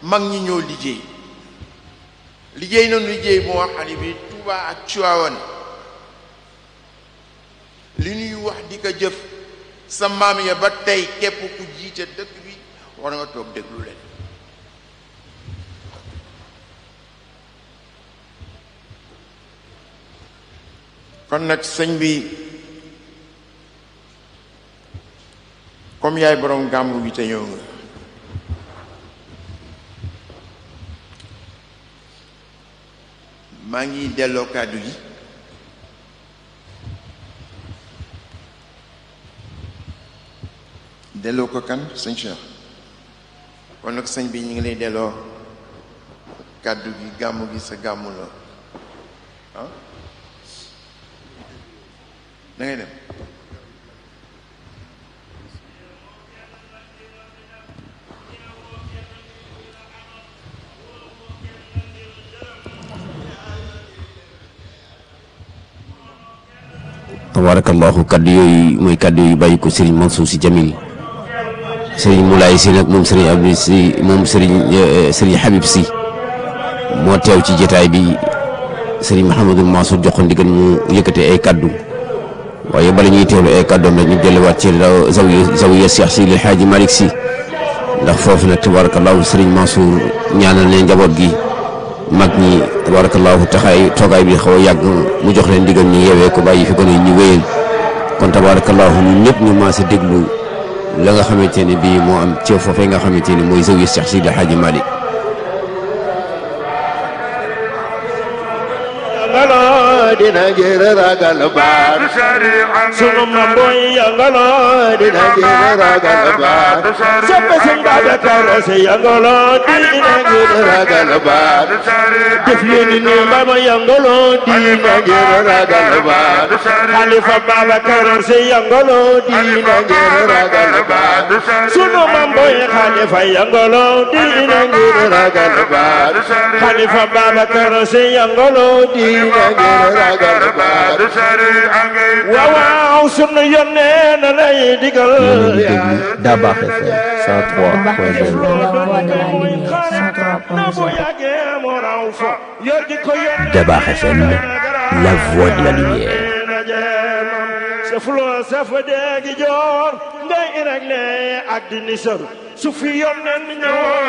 mag ñi ñoo liggéey liggéey nañu liggéey bu nga xam ne bi Touba ak Tivaouane li ñuy wax di ko jëf sa maam ya ba tey képp ku jiite dëkk bi war nga toog déglu leen kon nag sëñ bi comme yaay borom gàmmu bi te ñëw nga maa ngi delloo kàddu gi delloo ko kan sëñ Cheikh kon nag sëñ bi ñu ngi lay delloo kàddu gi gàmmu gi sa gàmmu la ah da ngay dem tabarakallahu kaddu yooyu mooy kaddu yu bàyyi ko Serigne Mansour Sy Jamil Serigne Moulay Sy nag moom Serigne Abdou Sy moom Serigne Serigne Habib Sy moo teew ci jotaay bi Serigne Mouhamadul Mansour jox ko ndigal mu yëkkate ay kaddu waaye bala ñuy teewlu ay kaddoom nag ñu delluwaat ci zawiya zawiya Cheikh Sy El Hadji Malick Sy ndax foofu nag tabarakallahu Serigne Mansour ñaanal ne njaboot gi mag ñi tabarakallahu taxaay toogaay bi xaw a yàgg mu jox leen ndigal ñu yeewee ko bàyyi fi ko ne ñu wéyal kon tabarakallahu ñun ñëpp ñu maase déglu la nga xamante ne bii moo am ci foofee nga xamante ne mooy zawiya Cheikh Sy El Hadji Malick dina ngir ragal baat sunu mamboy yangalo dina ngir ragal baat soppe sëñ Babacar Si yangalo dina ngir ragal baat def leen ni mama yangalo dina ngir ragal baat Xalifa Babacar Si yangalo dina ngir ragal baat sunu mamboy Xalifa yangalo dina ngir ragal baat Xalifa Babacar Si yangalo dina ngir ragal baat waaw waaw sunu yónnee na lay digal déglu Dabakh FM 103.0 Dabakh FM la voix de la lumière safuloo safa deegi joor ngay irag ne ak di nisar su fi yónnee ñëw